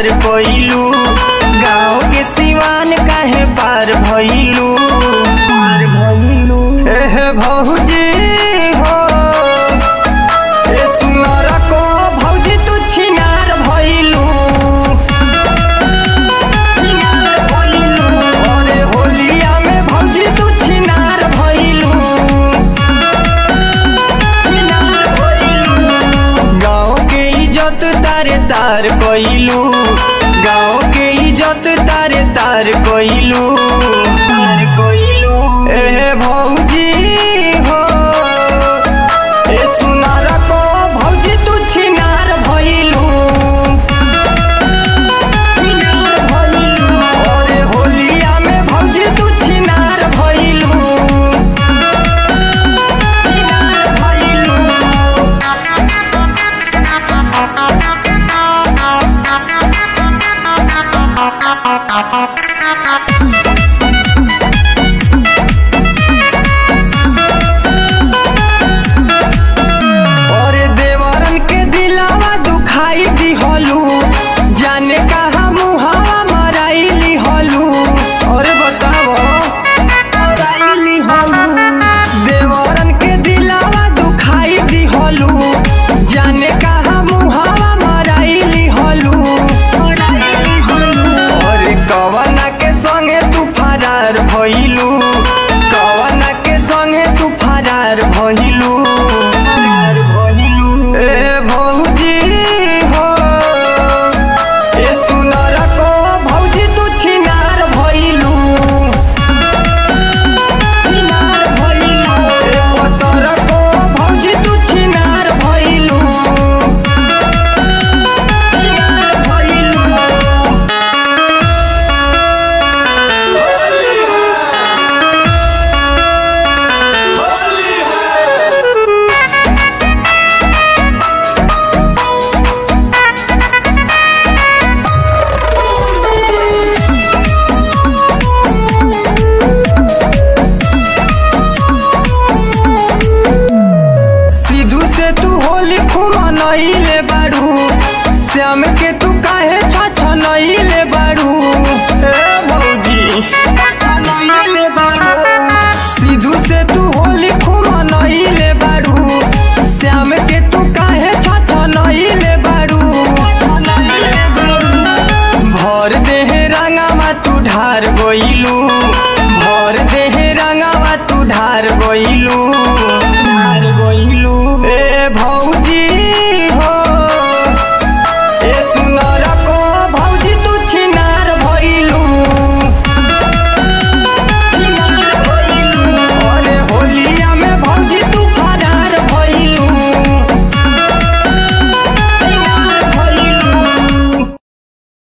तार कोइलू गाँव के सिवान काहे पार भइलू पार भइलू एह भौजी हो ए सुनर को भौजी तू छिनार भइलू छिनार भइलू अरे होलिया में भौजी तू छिनार भइलू छिनार भइलू गाँव के इज्जत तारे तार कोइलू गाँव के इज्जत तारे तार कोइलू तार कोइलू ए भौजी हो ए सुनार को भौजी तू छिनार भइलू छिनार भइलू अरे होलिया में भौजी तू छिनार भइलू छिनार भइलू और देवरन के दिलावा दुखाई दिहलू जाने कहा मुहावा मराइली हलू और बताओ मराइली हलू देवरन के दिलावा दुखाई दिहलू जाने कहा मुहावा मराइली हलू मराइली हलू और कवना के संगे तू फरार भइलू कवना के संगे तू फरार भइलू फरार भइलू ए भौजी हो ए सुनर को भौजी तू छिनार भइलू छिनार भइलू ए पतर को भौजी तू छिनार भइलू छिनार भइलू सिद्धू से तू होली खुमनइले बाड़ू श्याम के तू काहे छछनइले बाड़ू ए भौजी छछनइले बाड़ू सिद्धू से तू होली खुमनइले बाड़ू श्याम के तू काहे छछनइले बाड़ू छछनइले बाड़ू भर देह रंगामा तू ढार गोई